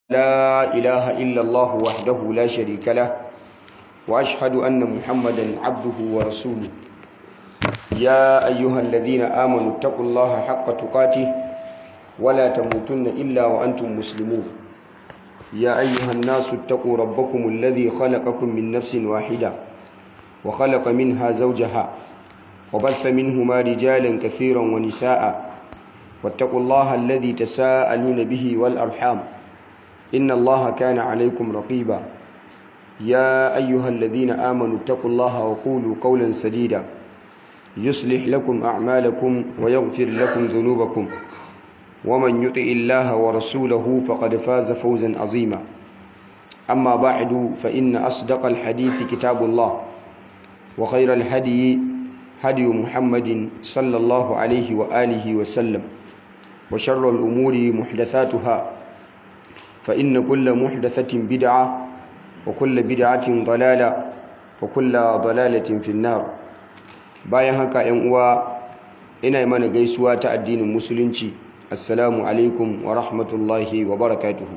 لا إله إلا الله وحده لا شريك له وأشهد أن محمدا عبده ورسوله يا أيها الذين آمنوا اتقوا الله حق تقاته ولا تموتن إلا وأنتم مسلمون يا أيها الناس اتقوا ربكم الذي خلقكم من نفس واحدة وخلق منها زوجها وبث منهما رجالا كثيرا ونساء واتقوا الله الذي تساءلون به والأرحام إن الله كان عليكم رقيبا يا أيها الذين آمنوا اتقوا الله وقولوا قولا سديدا يصلح لكم أعمالكم ويغفر لكم ذنوبكم ومن يطع الله ورسوله فقد فاز فوزا عظيما أما بعد فإن أصدق الحديث كتاب الله وخير الهدي هدي محمد صلى الله عليه وآله وسلم وشر الأمور محدثاتها فإن كل محدثة بدعة وكل بدعة ضلالة وكل ضلالة في النار bayan haka ‘yan uwa ina mana gaisuwa ta addinin musulunci assalamu alaikum wa rahmatullahi wa barakatuhu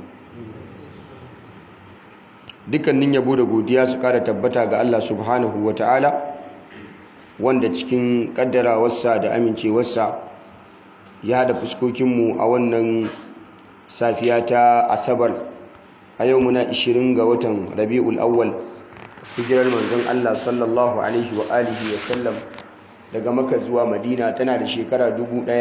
dukkanin yabo da godiya su kada tabbata ga Allah subhanahu wa ta'ala wanda cikin kaddarawarsa da amincewarsa ya haɗa fuskokinmu a wannan safiya ta asabar a yau muna 20 ga watan rabi'ul awwal hijirar manzon Allah sallallahu alaihi wa alihi wa sallam daga maka zuwa madina tana da shekara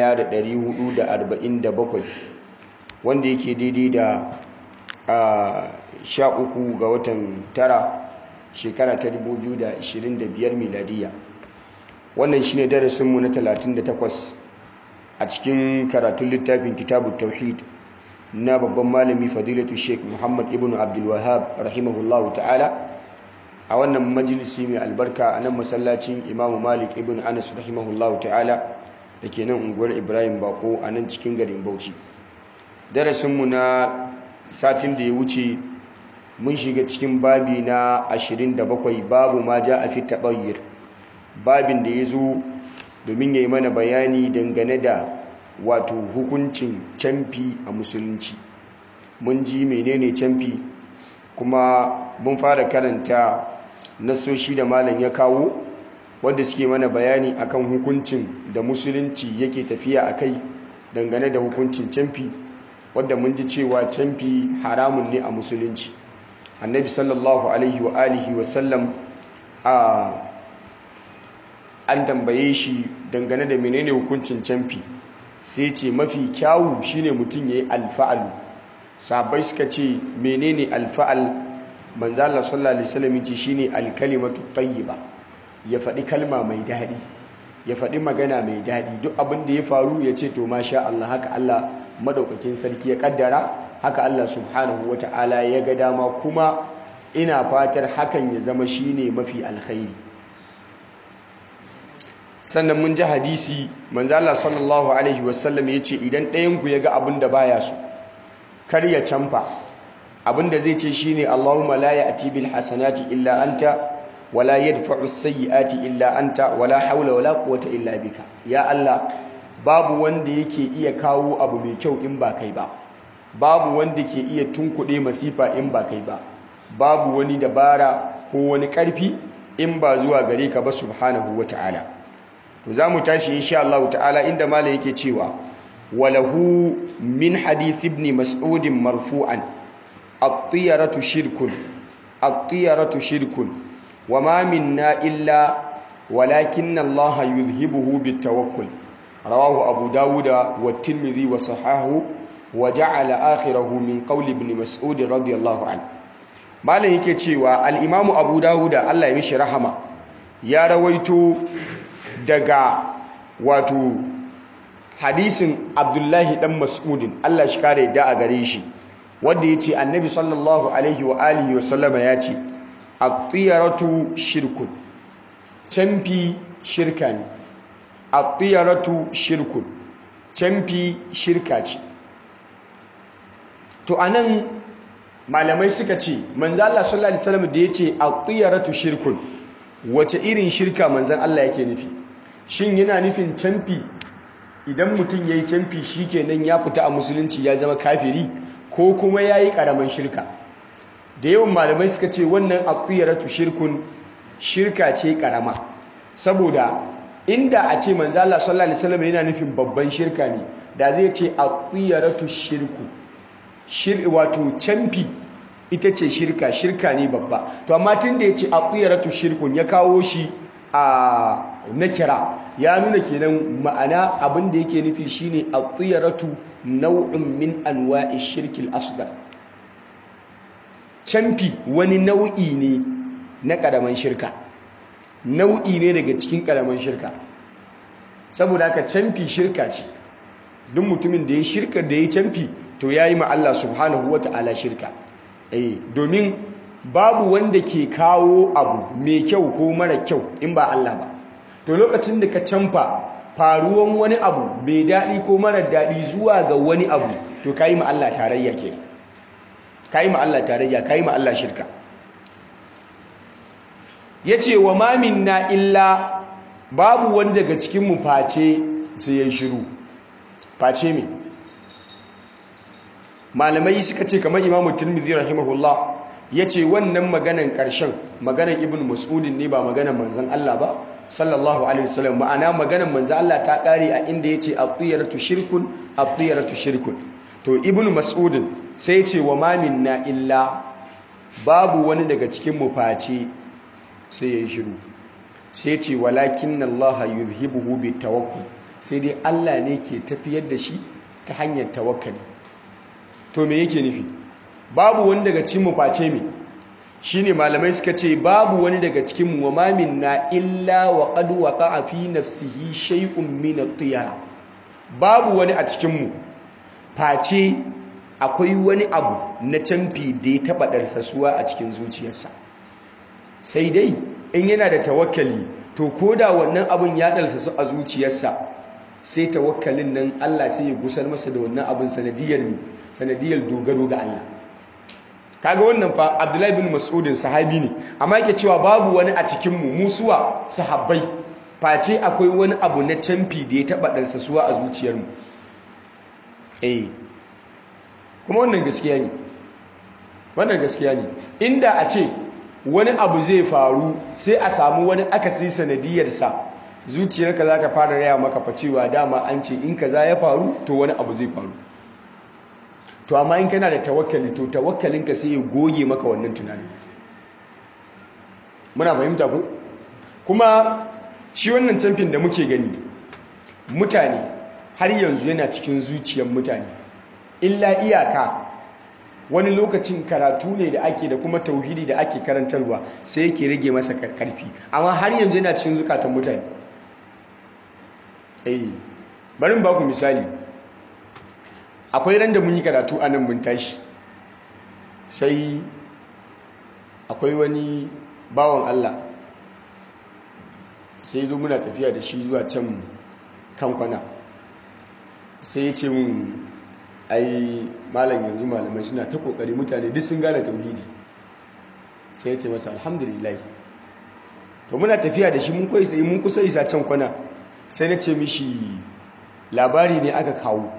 1447 wanda yake daidai da sha uku ga watan tara shekara ta 2025 miladiya wannan shine darasinmu na 38 a cikin karatun littafin kitabu tauhid na babban malami fadilatu sheik muhammad ibn abdulwahab rahimahullahu ta'ala a wannan majalisi mai albarka a nan masallacin imamu malik ibn anas rahimahullahu ta'ala da ke nan unguwar ibrahim bako a nan cikin garin bauchi darasinmu na satin da ya wuce mun shiga cikin babi na 27 babu ma ja a fi taɓayyar babin da ya zo domin ya yi mana bayani dangane da wato hukuncin camfi a musulunci mun ji menene camfi kuma mun fara karanta nasoshi da malam ya kawo wanda suke mana bayani akan hukuncin da musulunci yake tafiya a kai dangane da hukuncin camfi wadda mun ji cewa camfi haramun ne a musulunci annabi sallallahu alaihi wa alihi wasallam a an tambaye shi dangane da menene hukuncin camfi sai ce mafi kyawu shine mutum ya yi alfa'alu sabai suka ce menene alfa'al manzo Allah sallallahu alaihi wasallam ce shine alkalimatu tayyiba ya faɗi kalma mai daɗi ya faɗi magana mai daɗi duk abin da ya faru ya ce to masha Allah haka Allah madaukakin sarki ya kaddara haka Allah subhanahu wata'ala ya ga dama kuma ina fatar hakan ya zama shine mafi alkhairi sannan mun ji hadisi manzo Allah sallallahu alaihi wasallam yace idan ɗayan ku yaga abin da baya so kar ya canfa abin da zai ce shine Allahumma la ya'ti bil hasanati illa anta wala yadfa'u as-sayyi'ati illa anta wala hawla wala quwwata illa bika ya Allah babu wanda yake iya kawo abu mai kyau in ba kai ba babu wanda ke iya tunkuɗe masifa in ba kai ba babu wani dabara ko wani ƙarfi in ba zuwa gare ka ba subhanahu wata'ala to za mu tashi insha Allah ta'ala inda malam yake cewa walahu min hadith ibn mas'ud marfu'an at-tiyaratu shirkun at-tiyaratu shirkun wama minna illa walakin Allah yuzhibuhu bitawakkul rawahu abu dawud wa tirmidhi wa sahahu wa ja'ala akhirahu min qawli ibn mas'ud radiyallahu anhu malam yake cewa al-imamu abu dawud Allah ya mishi rahama ya rawaito daga wato hadisin abdullahi dan mas'udin Allah shi kare da a gare shi wanda ya ce annabi sallallahu alaihi wa alihi wa sallama ya ce at-tiyaratu shirkun canfi shirka ne at-tiyaratu shirkun canfi shirka ce to anan malamai suka ce manzo Allah sallallahu alaihi wasallam da yace at-tiyaratu shirkun wace irin shirka manzon Allah yake nufi shin yana nufin canfi idan mutum ya yi canfi shi kenan ya fita a musulunci ya zama kafiri ko kuma yayi karaman shirka da yawan malamai suka ce wannan at-tiyaratu shirkun shirka ce karama saboda inda a ce manzo Allah sallallahu alaihi wasallam yana nufin babban shirka ne da zai ce at-tiyaratu shirku shir wato canfi ita ce shirka shirka ne babba to amma tunda yace at-tiyaratu shirkun ya kawo shi a nakira ya nuna kenan ma'ana abin da yake nufi shine at-tiyaratu naw'un min anwa'i shirkil asghar canfi wani nau'i ne na ƙaramin shirka nau'i ne daga cikin ƙaramin shirka saboda haka canfi shirka ce duk mutumin da ya shirka da ya canfi to ya yi ma Allah subhanahu wa ta'ala shirka eh domin babu wanda ke kawo abu mai kyau ko mara kyau in ba Allah ba to lokacin da ka canfa faruwan wani abu mai daɗi ko mara daɗi zuwa ga wani abu to ka yi ma Allah tarayya kenan ka yi ma Allah tarayya ka yi ma Allah shirka ya ce wa mamin na illa babu wani daga cikinmu face sai ya shiru face me malamai suka ce kamar imamu turmizi rahimahullah ya ce wannan maganan ƙarshen maganan ibn mas'udin ne ba maganan manzan Allah ba sallallahu alaihi wasallam ma'ana maganan manzan Allah ta ƙare a inda ya ce at-tiyaratu shirkun at-tiyaratu shirkun to ibn mas'udin sai ce wa mamin na illa babu wani daga cikin mu face sai ya yi shiru sai ce walakin Allah yuzhibuhu bi tawakkul sai dai Allah ne ke tafiyar da shi ta hanyar tawakkali to me yake nufi babu wani daga cikin mu face me shine malamai suka ce babu wani daga cikin mu wa mamin na illa wa qad waqa'a fi nafsihi shay'un min at-tiyara babu wani a cikin mu face akwai wani abu na canfi da ya taɓa ɗarsasuwa a cikin zuciyarsa sai dai in yana da tawakkali to ko da wannan abin ya ɗarsasu a zuciyarsa sai tawakkalin nan Allah sai ya gusar masa da wannan abin sanadiyar sanadiyar dogaro ga Allah kaga wannan fa Abdullahi bin Mas'udin sahabi ne amma yake cewa babu wani a cikin mu musuwa sahabbai face akwai wani abu na canfi da ya taɓa ɗarsasuwa a zuciyarmu eh kuma wannan gaskiya ne wannan gaskiya ne inda a ce wani abu zai faru sai a samu wani akasi sanadiyarsa zuciyarka za ta fara raya maka fa cewa dama an ce in kaza ya faru to wani abu zai faru to amma in kana da tawakkali to tawakkalinka sai ya goge maka wannan tunanin muna fahimta ku kuma shi wannan camfin da muke gani mutane har yanzu yana cikin zuciyar mutane illa iyaka wani lokacin karatu ne da ake da kuma tauhidi da ake karantarwa sai yake rage masa karfi amma har yanzu yana cikin zukatan mutane eh bari ba ku misali akwai ran da mun yi karatu a nan mun tashi sai akwai wani bawan Allah sai zo muna tafiya da shi zuwa can kan kwana sai ya ce mun ai malam yanzu malamai suna ta kokari mutane duk sun gane tauhidi sai ya ce masa alhamdulillah to muna tafiya da shi mun koyi sai mun kusa isa can kwana sai na ce mishi labari ne aka kawo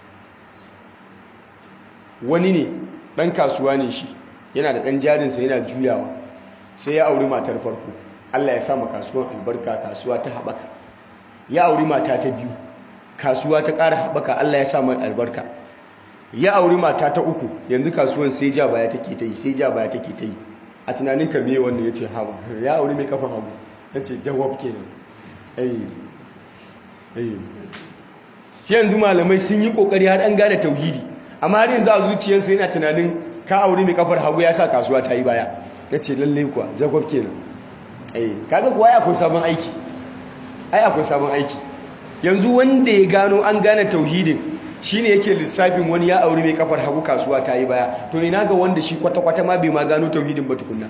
wani ne dan kasuwa ne shi yana da dan jarinsa yana juyawa sai ya auri matar farko Allah ya sa ma kasuwan albarka kasuwa ta haɓaka ya auri mata ta biyu kasuwa ta ƙara haɓaka Allah ya sa mai albarka ya auri mata ta uku yanzu kasuwan sai ja baya take ta yi sai ja baya take ta yi a tunanin ka me wannan ya ce hawa ya auri mai kafa hagu ya ce jawab kenan ayi ayi shi yanzu malamai sun yi kokari har an gane tauhidi amma har yanzu a zuciyarsa yana tunanin ka auri mai kafar hagu ya sa kasuwa ta yi baya ya ce lallai kuwa jawab kenan ayi kaga kuwa ya akwai sabon aiki ai akwai sabon aiki yanzu wanda ya gano an gane tauhidin shine yake lissafin wani ya auri mai kafar hagu kasuwa ta yi baya to ina ga wanda shi kwata-kwata ma bai ma gano tauhidin ba tukunna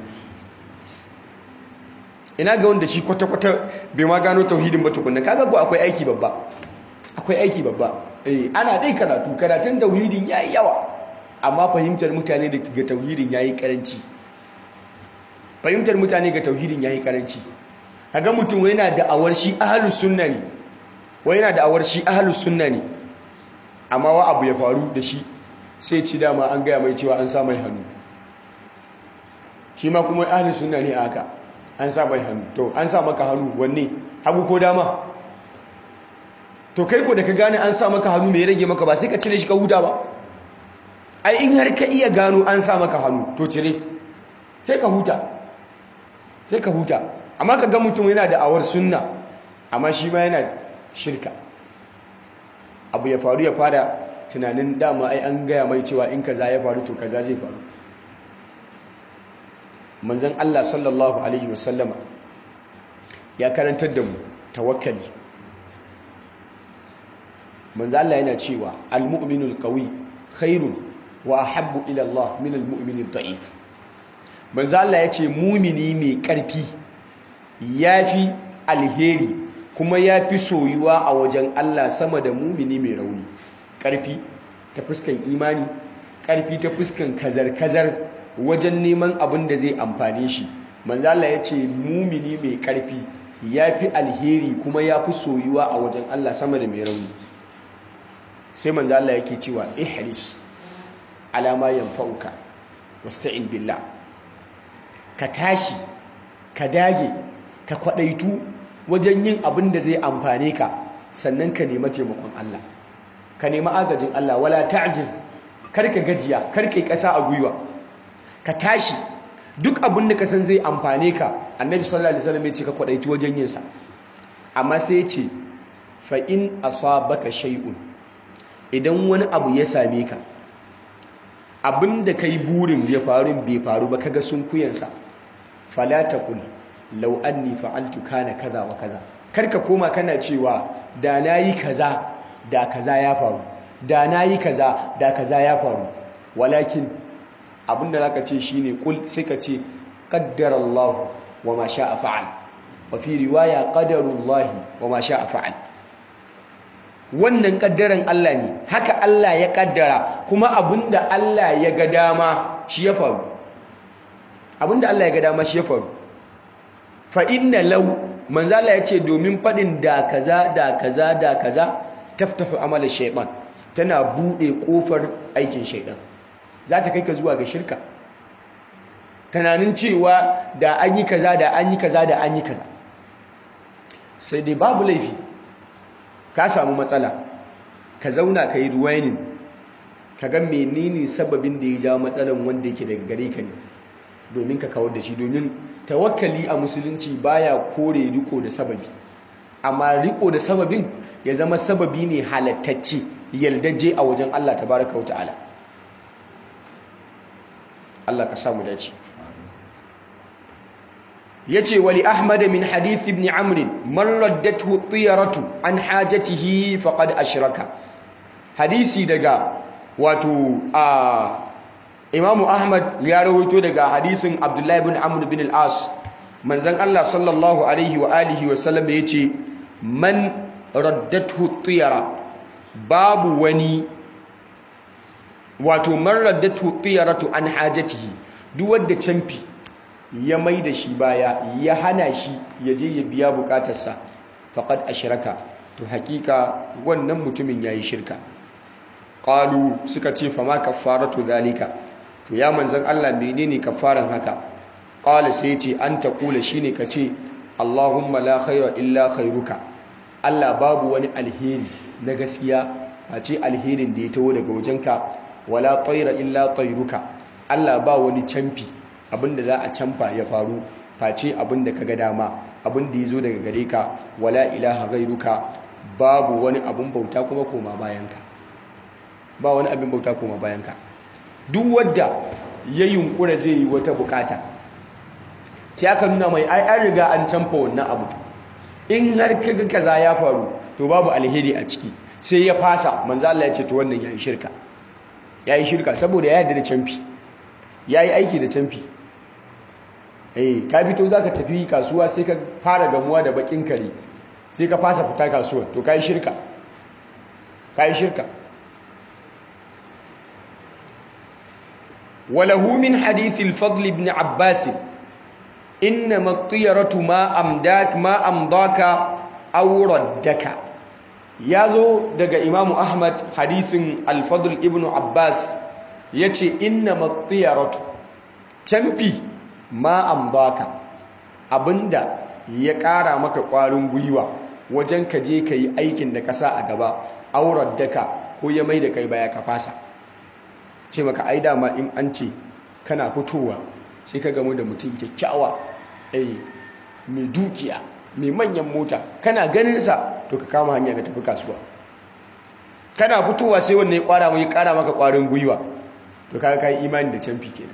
ina ga wanda shi kwata-kwata bai ma gano tauhidin ba tukunna kaga ko akwai aiki babba akwai aiki babba eh ana dai karatu karatun tauhidin yayi yawa amma fahimtar mutane ga tauhidin yayi karanci fahimtar mutane ga tauhidin yayi karanci kaga mutum yana da awar shi ahlus sunna ne wai yana da awar shi ahlus sunna ne amma wa abu ya faru da shi sai ci dama an gaya mai cewa an sa mai hannu shi ma kuma ahli sunna ne a haka an sa mai hannu to an sa maka hannu wanne hagu ko dama to kai ko da ka gane an sa maka hannu mai rage maka ba sai ka cire shi ka huta ba ai in har ka iya gano an sa maka hannu to cire sai ka huta sai ka huta amma ka ga mutum yana da awar sunna amma shi ma yana shirka abu ya faru ya fara tunanin dama ai an gaya mai cewa in kaza ya faru to kaza zai faru manzon Allah sallallahu alaihi wasallama ya karantar da mu tawakkali manzon Allah yana cewa al-mu'minul qawi khairun wa ahabbu ila Allah min al-mu'minid da'if manzon Allah yace mumini mai karfi yafi alheri kuma yafi soyuwa a wajen Allah sama da mumini mai rauni karfi ta fuskan imani karfi ta fuskan kazar-kazar wajen neman abin da zai amfane shi manzala ya ce mumini mai karfi ya fi alheri kuma ya fi soyuwa a wajen Allah sama da mai rauni sai manzala yake cewa ihris alama yanfa'uka wasta'in billah ka tashi ka dage ka kwadaitu wajen yin abin da zai amfane ka sannan ka nema taimakon Allah ka nema agajin Allah wala ta'jiz kar ka gajiya kar ka yi ƙasa a gwiwa ka tashi duk abin da ka san zai amfane ka annabi sallallahu alaihi wasallam ya ce ka kwadaitu wajen yin sa amma sai ya ce fa in asabaka shay'un idan wani abu ya same ka abin da kai burin ya faru bai faru ba kaga sun kuyansa fala taqul law anni fa'altu kana kaza wa kaza kar ka koma kana cewa da nayi kaza da kaza ya faru da nayi kaza da kaza ya faru walakin abinda za ka ce shi ne kul sai ka ce ƙaddar Allah wa ma sha a fa'al wa fi riwaya ƙaddarullahi wa ma sha a fa'al wannan ƙaddaran Allah ne haka Allah ya ƙaddara kuma abinda Allah ya ga dama shi ya faru abinda Allah ya ga dama shi ya faru fa inna law manzo Allah ya ce domin faɗin da kaza da kaza da kaza taftahu amala shaytan tana buɗe ƙofar aikin shaytan za ta kai ka zuwa ga shirka tunanin cewa da an yi kaza da an yi kaza da an yi kaza sai dai babu laifi ka samu matsala ka zauna ka yi ruwainin ka ga menene sababin da ya jawo matsalan wanda yake daga gare ka ne domin ka kawar da shi domin tawakkali a musulunci baya kore riko da sababi amma riko da sababin ya zama sababi ne halattacce yaldaje a wajen Allah tabaraka wa ta'ala Allah ka samu dace yace wali ahmad min hadith ibn amr man raddathu tiyaratu an hajatihi faqad ashraka hadisi daga wato a Imam Ahmad ya rawaito daga hadisin Abdullah ibn Amr bin al-As manzon Allah sallallahu alaihi wa alihi wa sallam yace man raddathu tiyara babu wani wato marar da tutiyaratu an hajatihi duk wanda canfi ya mai da shi baya ya hana shi ya je ya biya bukatarsa faqad ashraka to hakika wannan mutumin yayi shirka qalu suka ce fa ma kaffaratu zalika to ya manzon Allah menene kaffaran haka qala sai ce an taqula shine kace Allahumma la khaira illa khairuka Allah babu wani alheri na gaskiya a ce alherin da ya taho daga wajenka wala tsaira illa tsairuka Allah ba wani camfi abinda za a camfa ya faru face abinda ka ga dama abinda ya zo daga gare ka wala ilaha gairuka babu wani abin bauta kuma koma bayanka ba wani abin bauta koma bayanka duk wadda ya yunkura zai yi wata bukata sai aka nuna mai ai an riga an camfa wannan abu in har kaga kaza ya faru to babu alheri a ciki sai ya fasa manzo Allah ya ce to wannan yayi shirka ya yi shirka saboda ya yarda da canfi ya yi aiki da canfi eh ka fito za ka tafi kasuwa sai ka fara gamuwa da bakin kare sai ka fasa fita kasuwa to ka yi shirka ka yi shirka walahu min hadithil fadl ibn abbas inna mattiyaratu ma amdak ma amdaka aw raddaka ya zo daga imamu ahmad hadithin alfadul ibn abbas yace inna matiyaratu canfi ma amdaka abinda ya ƙara maka ƙwarin gwiwa wajen ka je ka yi aikin da ka sa a gaba aurar daka ko ya mai da kai baya ka fasa ce maka ai dama in an ce kana fitowa sai ka gamu da mutum kyakkyawa eh mai dukiya mai manyan mota kana ganinsa to ka kama hanya ka tafi kasuwa kana fitowa sai wannan ya kwara mai kara maka kwarin gwiwa to kaga kai imani da canfi kenan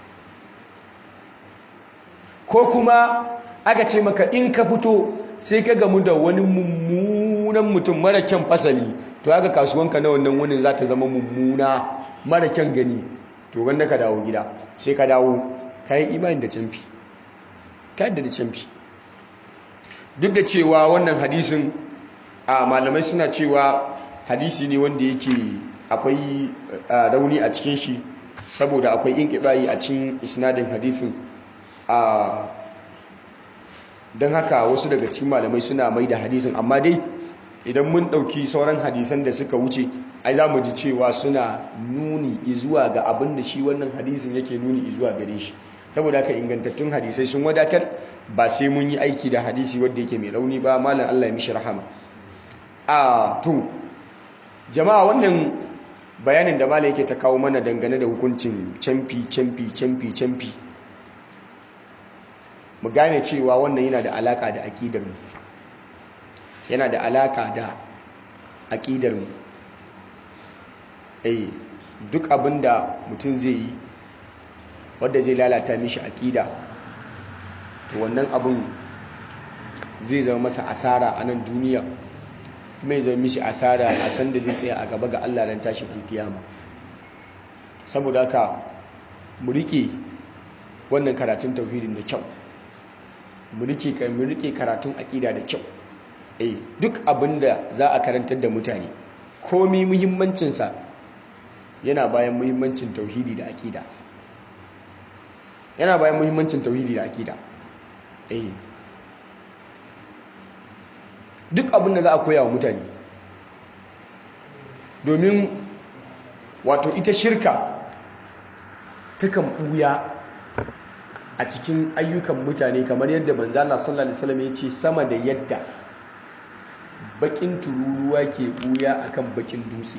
ko kuma aka ce maka in ka fito sai ka gamu da wani mummunan mutum mara kyan fasali to aka kasuwanka na wannan wani za ta zama mummuna mara kyan gani to wanda ka dawo gida sai ka dawo ka yi imani da canfi ka yadda da canfi duk da cewa wannan hadisin a malamai suna cewa hadisi ne wanda yake akwai rauni a cikin shi saboda akwai inkiɗayi a cikin isnadin hadisin a don haka wasu daga cikin malamai suna mai da hadisin amma dai idan mun ɗauki sauran hadisan da suka wuce ai za mu ji cewa suna nuni zuwa ga abin da shi wannan hadisin yake nuni zuwa gare shi saboda haka ingantattun hadisai sun wadatar ba sai mun yi aiki da hadisi wadda yake mai rauni ba malam Allah ya mishi rahama a to jama'a wannan bayanin da malam yake ta kawo mana dangane da hukuncin camfi camfi camfi camfi mu gane cewa wannan yana da alaka da aqidar mu yana da alaka da aqidar mu eh duk abinda mutum zai yi wanda zai lalata mishi aqida to wannan abin zai zama masa asara a nan duniya mai zama mishi asara a san da zai tsaya a gaba ga Allah ran tashin alkiyama saboda haka mu rike wannan karatun tauhidin da kyau mu rike mu rike karatun aqida da kyau eh duk abinda za a karantar da mutane komai muhimmancin sa yana bayan muhimmancin tauhidi da aqida yana bayan muhimmancin tauhidi da aqida eh duk abin da za a koya wa mutane domin wato ita shirka takan ɓuya a cikin ayyukan mutane kamar yadda manzala sallallahu alaihi wasallam ya ce sama da yadda bakin tururuwa ke ɓuya akan bakin dutse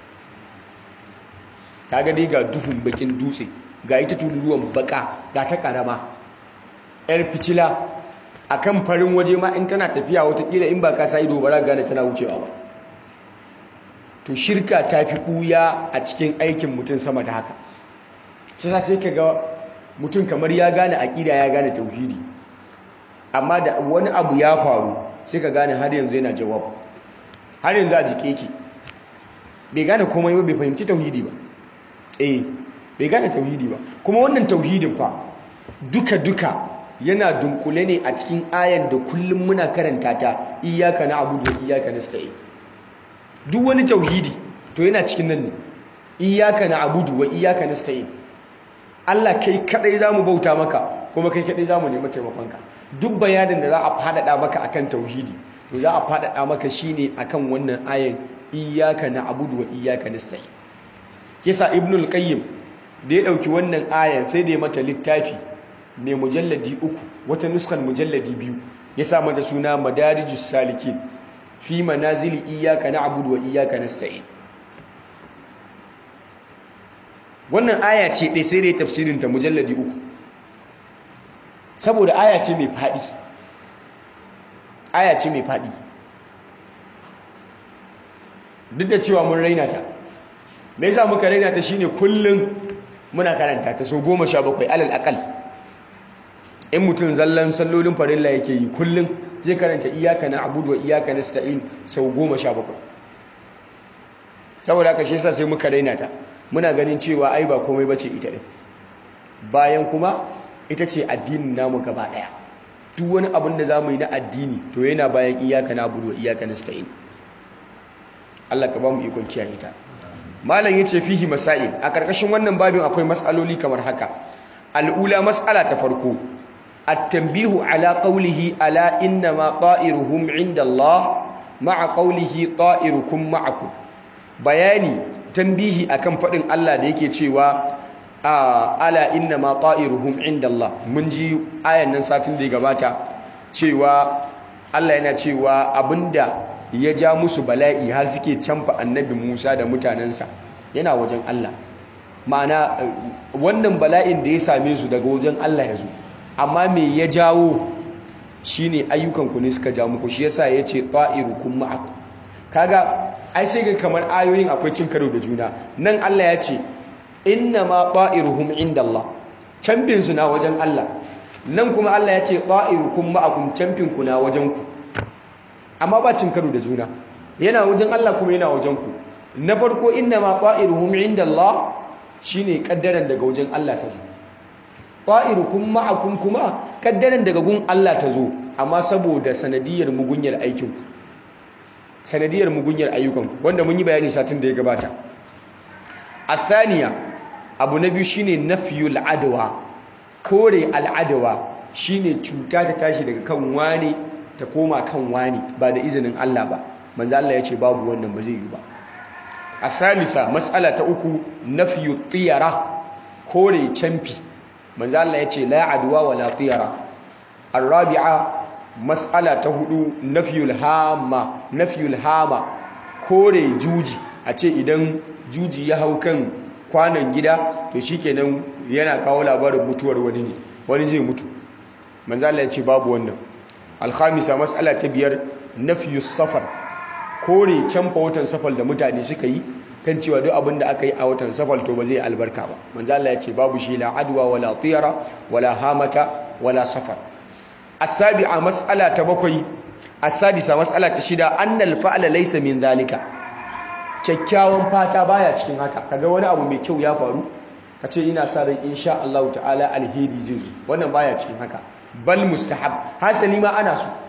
kaga dai ga duhun bakin dutse ga ita tururuwan baka ga ta karama yar fitila a kan farin waje ma in tana tafiya watakila in ba ka sa ido ba gane tana wucewa ba to shirka ta fi ɓuya a cikin aikin mutum sama da haka sai sai ka ga mutum kamar ya gane aƙida ya gane tauhidi amma da wani abu ya faru sai ka gane har yanzu yana jawab har yanzu a jike ki bai gane komai ba bai fahimci tauhidi ba eh bai gane tauhidi ba kuma wannan tauhidin fa duka-duka yana dunkule ne a cikin ayan da kullum muna karanta ta iyaka na abudu wa iyaka na sta'in duk wani tauhidi to yana cikin nan ne iyaka na abudu wa iyaka na sta'in Allah kai kadai zamu bauta maka kuma kai kadai zamu nemi taimakonka duk bayanin da za a fadada maka akan tauhidi to za a fadada maka shine akan wannan ayan iyaka na abudu wa iyaka nasta'in kisa ibnul qayyim da ya dauki wannan ayan sai da ya mata littafi mai mujalladi uku wata nuskan mujalladi biyu ya sa mata suna madarijus salikin fi manazili iyaka na abudu wa iyaka nasta'in wannan aya ce ɗai sai dai tafsirinta mujalladi uku saboda aya ce mai faɗi aya ce mai faɗi duk da cewa mun raina ta me yasa muka raina ta shine kullum muna karanta ta so goma sha bakwai alal akal in mutum zallan sallolin farilla yake yi kullum zai karanta iyaka na abudu wa iyaka na sta'in sau goma sha bakwai saboda haka shi yasa sai muka raina ta muna ganin cewa ai ba komai bace ita din bayan kuma ita ce addinin namu gaba daya duk wani abin da zamu yi na addini to yana bayan iyaka na abudu wa iyaka nasta'in Allah ka ba mu ikon kiyaye ta malam yace fihi masail a karkashin wannan babin akwai mas'aloli kamar haka al'ula mas'ala ta farko at-tanbihu ala qawlihi ala inna ma ta'iruhum 'inda Allah ma'a qawlihi ta'irukum ma'akum bayani tambihi akan faɗin Allah da yake cewa ala inna ma ta'iruhum indallah mun ji ayan nan satin da ya gabata cewa Allah yana cewa abinda ya ja musu bala'i har suke canfa annabi Musa da mutanensa yana wajen Allah ma'ana wannan bala'in da ya same su daga wajen Allah ya zo amma me ya jawo shine ayyukanku ne suka ja muku shi yasa yace ta'irukum ma'akum kaga ai sai ga kamar ayoyin akwai cin karo da juna nan Allah ya ce inna ma ta'iruhum indallah camfin su na wajen Allah nan kuma Allah ya ce ta'irukum ma'akum camfin ku na wajen ku amma ba cin karo da juna yana wajen Allah kuma yana wajen ku na farko inna ma ta'iruhum indallah shine kaddaran daga wajen Allah ta zo ta'irukum ma'akum kuma kaddaran daga gun Allah ta zo amma saboda sanadiyar mugunyar aikin ku sanadiyar mugunyar ayyukan wanda mun yi bayani satin da ya gabata athaniya abu na biyu shine nafyul adwa kore al'adawa shine cuta ta tashi daga kan wani ta koma kan wani ba da izinin Allah ba manzo Allah ya ce babu wannan ba zai yi ba asalisa mas'ala ta uku nafyu tiyara kore camfi manzo Allah ya ce la adwa wala tiyara arabi'a mas'ala ta hudu nafyul hama nafyul hama kore juji a ce idan juji ya hau kan kwanan gida to shikenan yana kawo labarin mutuwar wani ne wani zai mutu manzo Allah ya ce babu wannan alkhamisa mas'ala ta biyar nafyus safar kore canfa watan safar da mutane suka yi kan cewa duk abin da aka yi a watan safar to ba zai albarka ba manzo Allah ya ce babu shi la adwa wala tiyara wala hamata wala safar as-sabi'a mas'ala ta bakwai as-sadisa mas'ala ta shida annal fa'la laysa min zalika kyakkyawan fata baya cikin haka kaga wani abu mai kyau ya faru kace ina sa ran insha Allah ta'ala alheri zai zo wannan baya cikin haka bal mustahab hasali ma ana so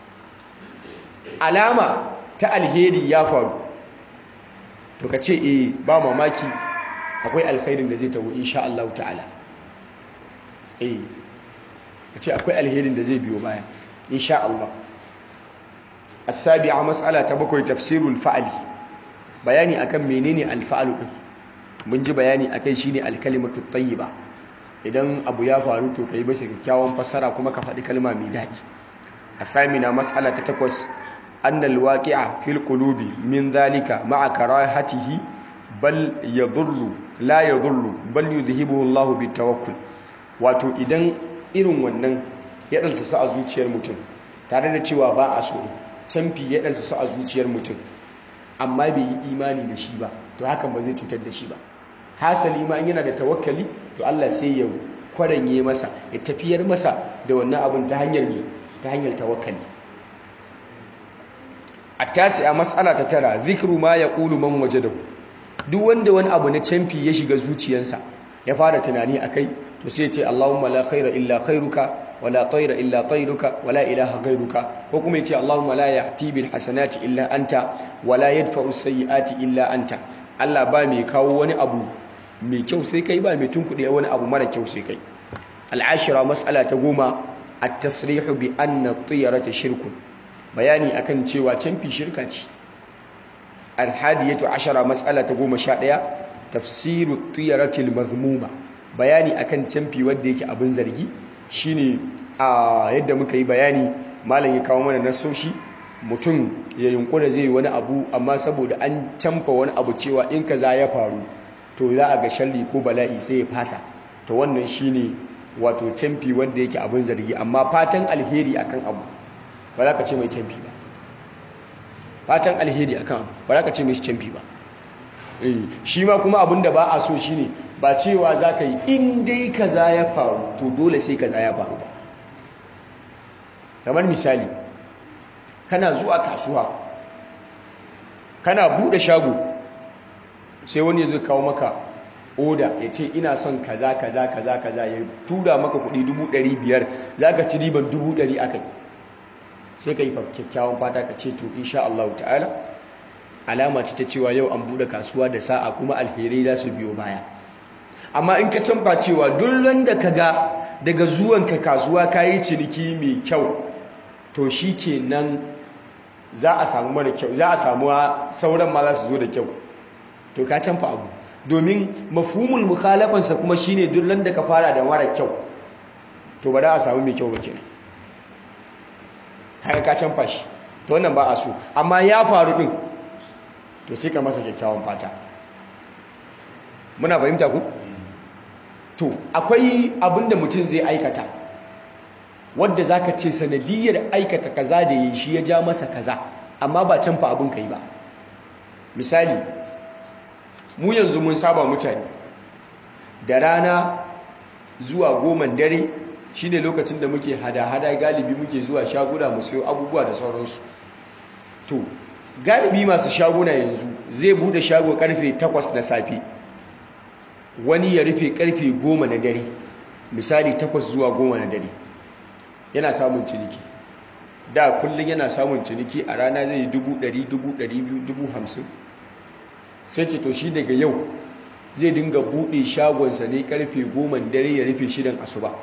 alama ta alheri ya faru to kace eh ba mamaki akwai alkhairin da zai tawo insha Allah ta'ala eh kace akwai alherin da zai biyo baya insha Allah as-sabi'a mas'ala ta bakwai tafsirul fa'li bayani akan menene alfa'alu din mun ji bayani akai shine alkalimatu tayyiba idan abu ya faru to kai bashi kyakkyawan fasara kuma ka faɗi kalma mai daɗi asamina mas'ala ta takwas anna alwaqi'a fil qulubi min dhalika ma'a karahatihi bal yadhurru la yadhurru bal yudhibuhu Allah bitawakkul wato idan irin wannan ya dalsa su a zuciyar mutum tare da cewa ba a so canfi ya dalsa su a zuciyar mutum amma bai yi imani da shi ba to hakan ba zai cutar da shi ba hasali ma yana da tawakkali to Allah sai ya kwaranye masa ya tafiyar masa da wannan abin ta hanyar ne ta hanyar tawakkali attasi a mas'ala ta tara zikru ma yaqulu man wajadahu duk wanda wani abu na canfi ya shiga zuciyarsa ya fara tunani akai to sai ce Allahumma la khaira illa khairuka wala tayra illa tayruka wala ilaha ghairuka ko kuma yace Allahumma la ya'ti bil hasanati illa anta wala yadfa'u sayyiati illa anta Allah ba mai kawo wani abu mai kyau sai kai ba mai tunkuɗe wani abu mara kyau sai kai al'ashira mas'ala ta goma at-tasrihu bi anna at-tiyarata shirkun bayani akan cewa canfi shirka ce al-hadiyatu ashara mas'ala ta goma sha ɗaya tafsiru at-tiyarati al-mazmuma bayani akan canfi wanda yake abin zargi shine a yadda muka yi bayani malam ya kawo mana nasoshi mutum ya yunkura zai wani abu amma saboda an canfa wani abu cewa in kaza ya faru to za a ga shalli ko bala'i sai ya fasa to wannan shine wato canfi wanda yake abin zargi amma fatan alheri akan abu ba za ka ce mai canfi ba fatan alheri akan abu ba za ka ce mai canfi ba shi ma kuma abin da ba a so shine ba cewa za ka yi in dai kaza ya faru to dole sai kaza ya faru ba kamar misali kana zuwa kasuwa kana bude shago sai wani zai kawo maka oda ya ce ina son kaza kaza kaza kaza ya tura maka kudi dubu ɗari biyar za ka ci riban dubu ɗari a kai sai ka yi kyakkyawan fata ka ce to insha Allah ta'ala alama ce ta cewa yau an bude kasuwa da sa'a kuma alherai za su biyo baya amma in ka canfa cewa duk da ka ga daga zuwanka kasuwa ka yi ciniki mai kyau to shi ke nan za a samu mara kyau za a samu sauran ma za su zo da kyau to ka canfa abu domin mafhumul mukhalafansa kuma shine duk da ka fara da mara kyau to ba za a samu mai kyau ba kenan kaga ka canfa shi to wannan ba a so amma ya faru din to sai ka masa kyakkyawan fata muna fahimta ku to akwai abinda mutum zai aikata wadda zaka ce sanadiyar aikata kaza da yi shi ya ja masa kaza amma ba canfa abin kai ba misali mu yanzu mun saba mutane da rana zuwa goman dare shine lokacin da muke hada-hada galibi muke zuwa shaguna mu sayo abubuwa da sauransu to galibi masu shaguna yanzu zai bude shago karfe 8 na safe wani ya rufe karfe 10 na dare misali 8 zuwa 10 na dare yana samun ciniki da kullum yana samun ciniki a rana zai yi 100 200 hamsin sai ce to shi daga yau zai dinga bude shagonsa ne karfe 10 dare ya rufe shirin asuba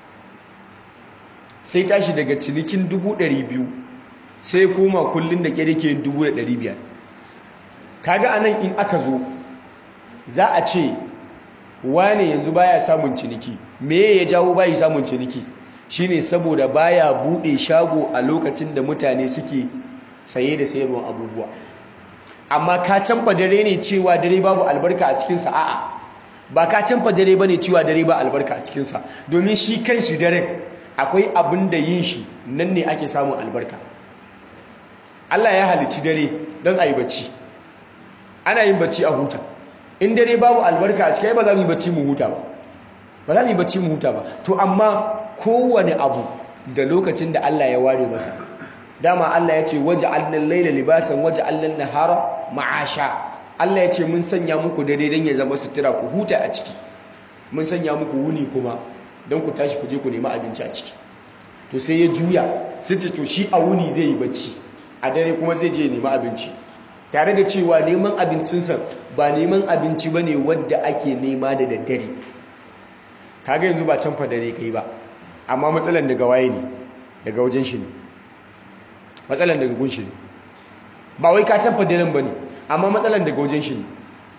sai tashi daga cinikin 200 sai koma kullum da kyar yake 1500 kaga anan in aka zo za a ce wane yanzu baya samun ciniki me ya jawo bayi samun ciniki shine saboda baya bude shago a lokacin da mutane suke saye da sayarwa abubuwa amma ka canfa dare ne cewa dare babu albarka a cikinsa a'a ba ka canfa dare ba ne cewa dare ba albarka a cikinsa domin shi kai su daren akwai abin da yin shi nan ne ake samun albarka Allah ya halici dare don a yi bacci ana yin bacci a huta in dare babu albarka a cikai ba za mu yi bacci mu huta ba ba za mu yi bacci mu huta ba to amma kowane abu da lokacin da Allah ya ware masa dama Allah ya ce waje allan laila libasan waje allan nahara ma'asha Allah ya ce mun sanya muku dare don ya zama sutura ku huta a ciki mun sanya muku wuni kuma don ku tashi ku je ku nemi abinci a ciki to sai ya juya sai ce to shi a wuni zai yi bacci a dare kuma zai je nemi abinci tare da cewa neman abincinsa ba neman abinci ba ne wadda ake nema da daddare kaga yanzu ba canfa dare kai ba amma matsalan daga waye ne daga wajen shi ne matsalan daga gun shi ne ba wai ka canfa daren ba ne amma matsalan daga wajen shi ne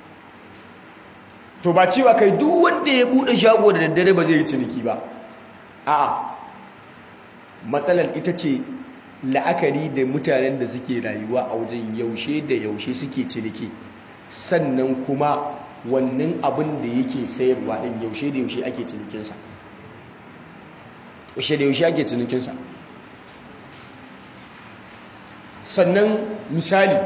to ba cewa kai duk wanda ya bude shago da daddare ba zai yi ciniki ba a'a matsalar ita ce la'akari da mutanen da suke rayuwa a wajen yaushe da yaushe suke ciniki sannan kuma wannan abin da yake sayarwa din yaushe da yaushe ake cinikinsa yaushe da yaushe ake cinikinsa sannan misali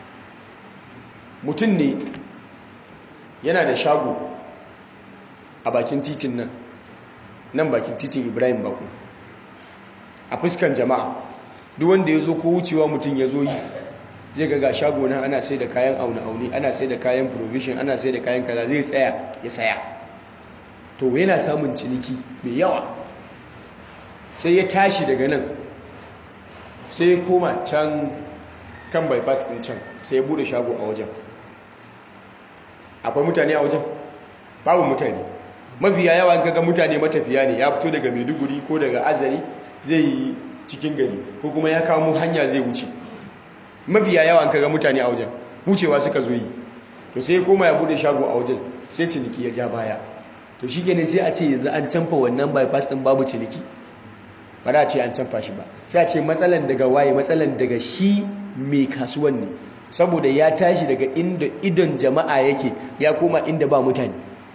mutum ne yana da shago a bakin titin nan nan bakin titin ibrahim baku a fuskan jama'a duk wanda ya zo ko wucewa mutum ya zo yi zai ga ga shago nan ana sai da kayan aune-aune ana sai da kayan provision ana sai da kayan kaza zai tsaya ya saya to yana samun ciniki mai yawa sai ya tashi daga nan sai ya koma can kan bypass din can sai ya bude shago a wajen akwai mutane a wajen babu mutane mafiya yawa kaga mutane matafiya ne ya fito daga maiduguri ko daga azari zai yi cikin gari ko kuma ya kamo hanya zai wuce mafiya yawa kaga mutane a wajen wucewa suka zo yi to sai koma ya bude shago a wajen sai ciniki ya ja baya to shi ne sai a ce yanzu an canfa wannan bypass din babu ciniki ba da ce an canfa shi ba sai a ce matsalan daga waye matsalan daga shi mai kasuwan ne saboda ya tashi daga inda idon jama'a yake ya koma inda ba mutane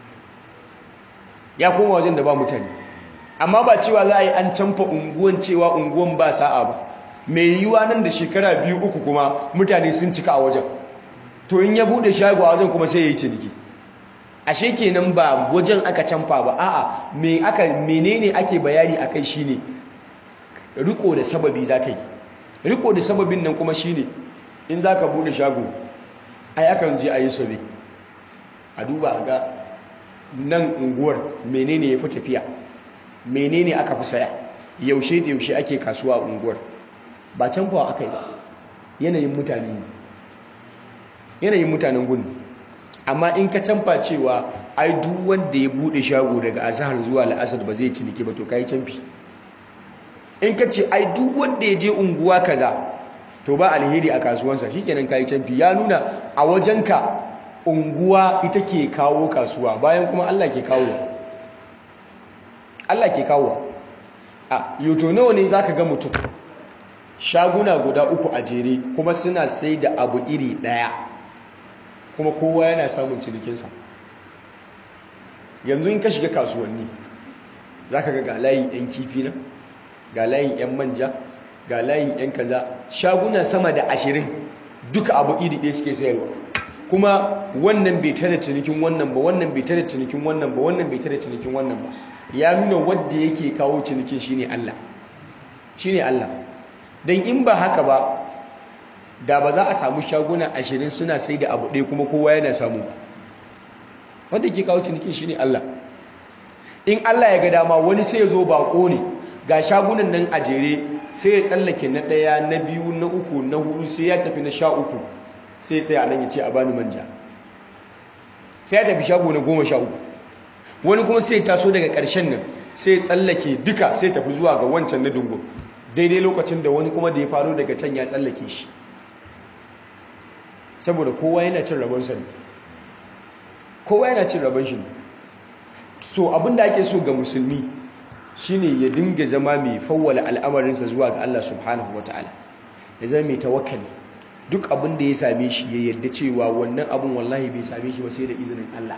ya koma wajen da ba mutane amma ba cewa za a yi an canfa unguwan cewa unguwan ba sa'a ba mai yiwuwa nan da shekara biyu uku kuma mutane sun cika a wajen to in ya bude shago a wajen kuma sai ya yi ciniki ashe kenan ba wajen aka canfa ba a'a me aka menene ake bayani akai shine riko da sababi zaka yi riko da sababin nan kuma shine in zaka bude shago ai akan je a yi sobe a duba a ga nan unguwar menene ya fi tafiya menene aka fi saya yaushe da yaushe ake kasuwa a unguwar ba canfawa aka yi ba yanayin mutane ne yanayin mutanen gudu amma in ka canfa cewa ai duk wanda ya bude shago daga azahar zuwa la'asar ba zai ciniki ba to kai canfi in ka ce ai duk wanda ya je unguwa kaza to ba alheri a kasuwansa shikenan kai canfi ya nuna a wajenka unguwa ita ke kawo kasuwa bayan kuma Allah ke kawo Allah ke kawo a yoto nawa ne zaka ga mutum shaguna guda uku a jere kuma suna sai da abu iri daya kuma kowa yana samun cinikinsa yanzu in ka shiga kasuwanni zaka ga ga layin yan kifi na ga layin yan manja ga layin yan kaza shaguna sama da ashirin duka abu iri ɗaya suke sayarwa kuma wannan bai tare cinikin wannan ba wannan bai tare cinikin wannan ba wannan bai tare cinikin wannan ba ya nuna wadda yake kawo cinikin shine Allah shine Allah dan in ba haka ba da ba za a samu shaguna ashirin suna sai da abu ɗaya kuma kowa yana samu ba wanda ke kawo cinikin shine Allah in Allah ya ga dama wani sai ya zo bako ne ga shagunan nan a jere sai ya tsallake na ɗaya na biyu na uku na hudu sai ya tafi na sha uku sai sai a nan ya ce a bani manja sai ya tafi shago na goma sha uku wani kuma sai taso daga ƙarshen nan sai tsallake duka sai tafi zuwa ga wancan na dungu daidai lokacin da wani kuma da ya faro daga can ya tsallake shi saboda kowa yana cin rabon sa ne kowa yana cin rabon shi ne so abinda ake so ga musulmi shine ya dinga zama mai fawwala al'amarinsa zuwa ga Allah subhanahu wataala ya zama mai tawakkali duk abin da ya same shi ya yadda cewa wannan abin wallahi bai same shi ba sai da izinin Allah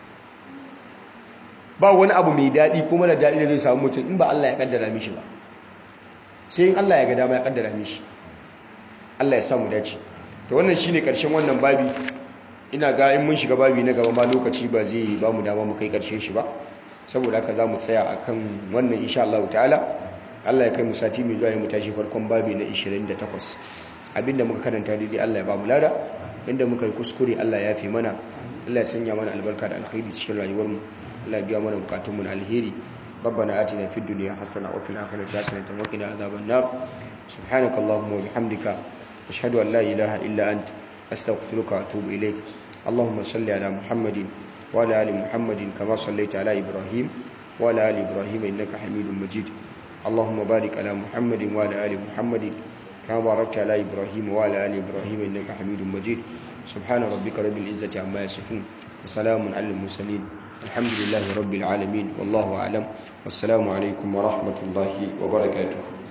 ba wani abu mai daɗi kuma da daɗi da zai samu mutum in ba Allah ya kaddara mishi ba sai in Allah ya ga dama ya kaddara mishi Allah ya samu dace to wannan shine karshen wannan babi ina ga in mun shiga babi na gaba ma lokaci ba zai ba mu dama mu kai karshen shi ba saboda haka za mu tsaya akan wannan insha Allah ta'ala Allah ya kai mu sati mai zuwa mu tashi farkon babi na 28 abinda muka karanta daidai Allah ya ba mu lada inda muka yi kuskure Allah ya fi mana Allah ya sanya mana albarka da alkhairi cikin rayuwar mu Allah ya biya mana bukatun mu na alheri ربنا آتنا في الدنيا حسنة وفي الآخرة حسنة وقنا عذاب النار سبحانك اللهم وبحمدك أشهد أن لا إله إلا أنت أستغفرك وأتوب إليك اللهم صل على محمد وعلى آل محمد كما صليت على إبراهيم وعلى آل إبراهيم إنك حميد مجيد اللهم بارك على محمد وعلى آل محمد كما باركت على إبراهيم وعلى آل إبراهيم إنك حميد مجيد سبحان ربك رب العزة عما يصفون وسلام على المرسلين الحمد لله رب العالمين والله أعلم والسلام عليكم ورحمة الله وبركاته